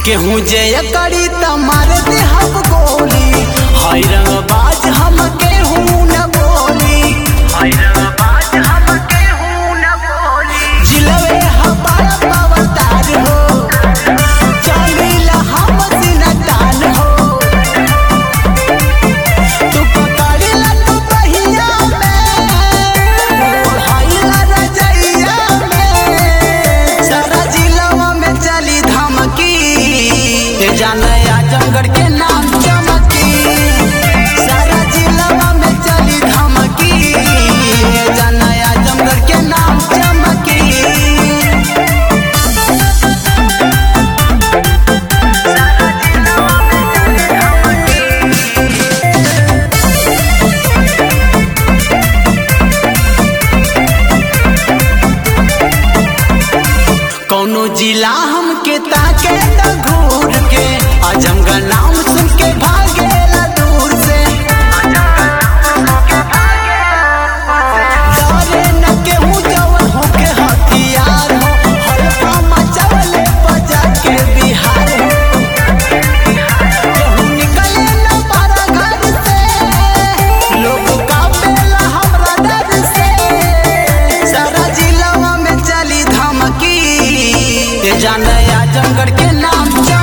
केहू जय करी त मार दे हम गोली हाय रंगबाज हम केहू न बोली हाय रंगबाज हम केहू न बोली जिलवे हमारा पवतार हो चलीला हम सिनतान हो तू पकड़िला तू बहिया में हाइला रजैया में सारा जिलावा में चली धमकी ये जानया जंगड़ के नाम चमकी सारा जिलावा में चली धमकी ये जानया जंगड़ के नाम चमकी कौनो जिला हमके ताके त घूर के अजमगढ़ नाम सुन के भागेला दूर से डरे न केहू जवन होके हथियार हो हल्का मचावले बजा के बिहार हो केहू निकले न पारा घर से लोग कापेला हमरा डर से सारा जिलावा में चली धमकी ये जानया जंगड़ के नाम चमकी